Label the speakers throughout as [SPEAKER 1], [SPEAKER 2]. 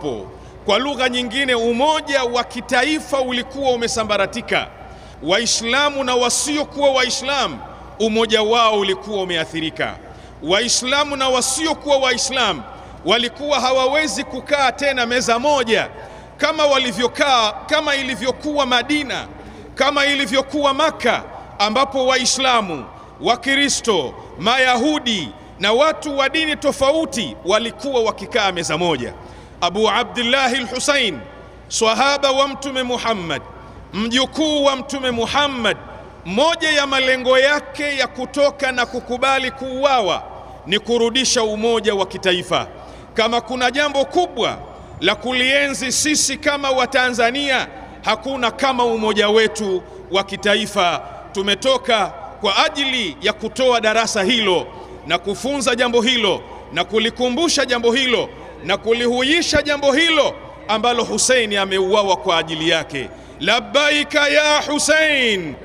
[SPEAKER 1] haupo. Kwa lugha nyingine, umoja wa kitaifa ulikuwa umesambaratika. Waislamu na wasiokuwa Waislamu, umoja wao ulikuwa umeathirika. Waislamu na wasiokuwa Waislamu walikuwa hawawezi kukaa tena meza moja kama walivyokaa, kama ilivyokuwa Madina, kama ilivyokuwa Maka, ambapo Waislamu, Wakristo, Mayahudi na watu wa dini tofauti walikuwa wakikaa meza moja. Abu Abdillahi al-Husain, swahaba wa Mtume Muhammad, mjukuu wa Mtume Muhammad, moja ya malengo yake ya kutoka na kukubali kuuawa ni kurudisha umoja wa kitaifa. Kama kuna jambo kubwa la kulienzi sisi kama Watanzania, hakuna kama umoja wetu wa kitaifa. Tumetoka kwa ajili ya kutoa darasa hilo na kufunza jambo hilo na kulikumbusha jambo hilo na kulihuisha jambo hilo ambalo Huseini ameuawa kwa ajili yake. Labbaika ya Husein.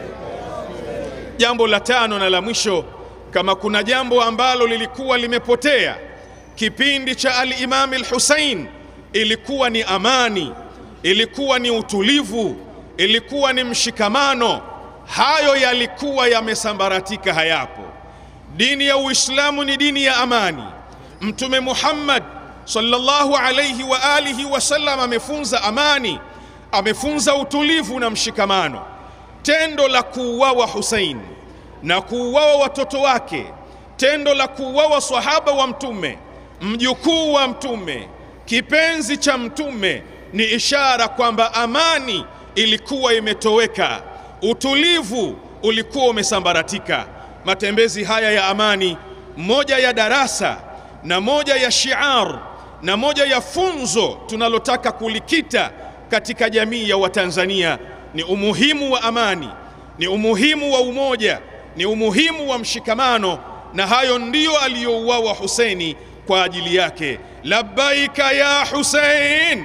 [SPEAKER 1] Jambo la tano na la mwisho, kama kuna jambo ambalo lilikuwa limepotea kipindi cha al-Imam al-Husein, ilikuwa ni amani, ilikuwa ni utulivu, ilikuwa ni mshikamano. Hayo yalikuwa yamesambaratika, hayapo. Dini ya Uislamu ni dini ya amani. Mtume Muhammad sallallahu alayhi wa alihi wasallam amefunza amani, amefunza utulivu na mshikamano. Tendo la kuuawa Husein na kuuawa watoto wake, tendo la kuuawa sahaba wa Mtume, mjukuu wa Mtume, kipenzi cha Mtume, ni ishara kwamba amani ilikuwa imetoweka, utulivu ulikuwa umesambaratika. Matembezi haya ya amani, moja ya darasa na moja ya shiar na moja ya funzo tunalotaka kulikita katika jamii ya Watanzania ni umuhimu wa amani, ni umuhimu wa umoja, ni umuhimu wa mshikamano, na hayo ndiyo aliyouawa Huseini kwa ajili yake. Labbaika ya Husein,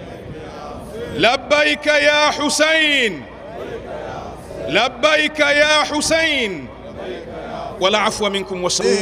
[SPEAKER 1] labbaika ya Husein, labbaika ya Husein, wala afwa minkum wa